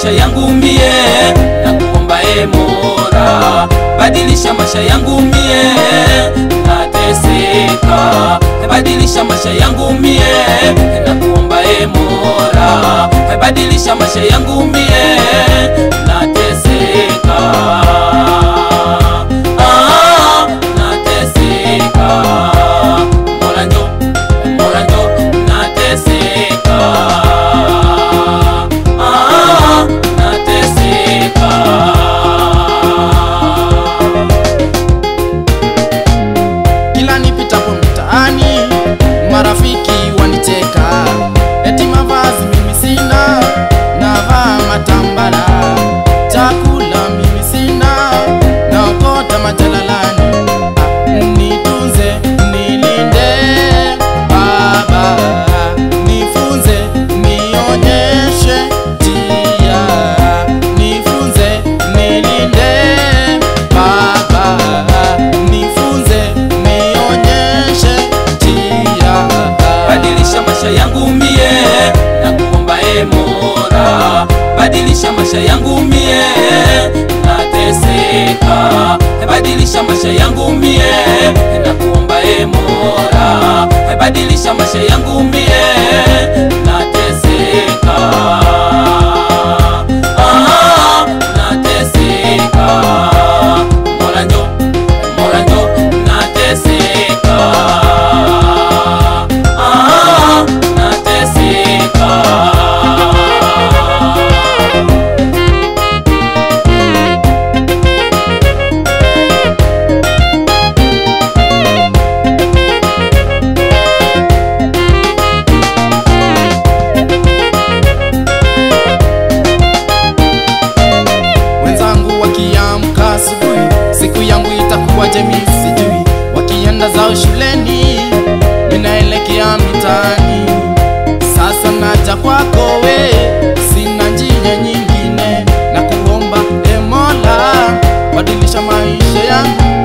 maisha yangu mie na kuomba e Mola, badilisha maisha yangu mie nateseka, badilisha maisha yangu mie na kuomba e Mola, badilisha maisha yangu mie nateseka. Ah, nateseka. Mola njo, Mola njo, nateseka. Ah, nateseka. Kila nipitapo mtaani marafiki wanicheka, eti mavazi mimi sina, navaa matambara, chakula mimi sina, naokota majalalani. Nitunze, nilinde Baba, nifunze, nionyeshe njia, nifunze, nilinde Baba, nifunze, nionyeshe njia. badilisha maisha yangu mie na kuomba e Mola, badilisha maisha yangu mie nateseka, badilisha maisha yangu mie na kuomba e Mola, badilisha maisha yangu mie nateseka. Ah, nateseka. Mola njo, Mola njo, nateseka. Ah, nateseka. wenzangu wakiamka asubuhi, siku yangu itakuwaje mimi sijui. Wakienda zao shuleni, ninaelekea mitaani. Sasa naja kwako we, sina njia nyingine, na kuomba e Mola, badilisha maisha yangu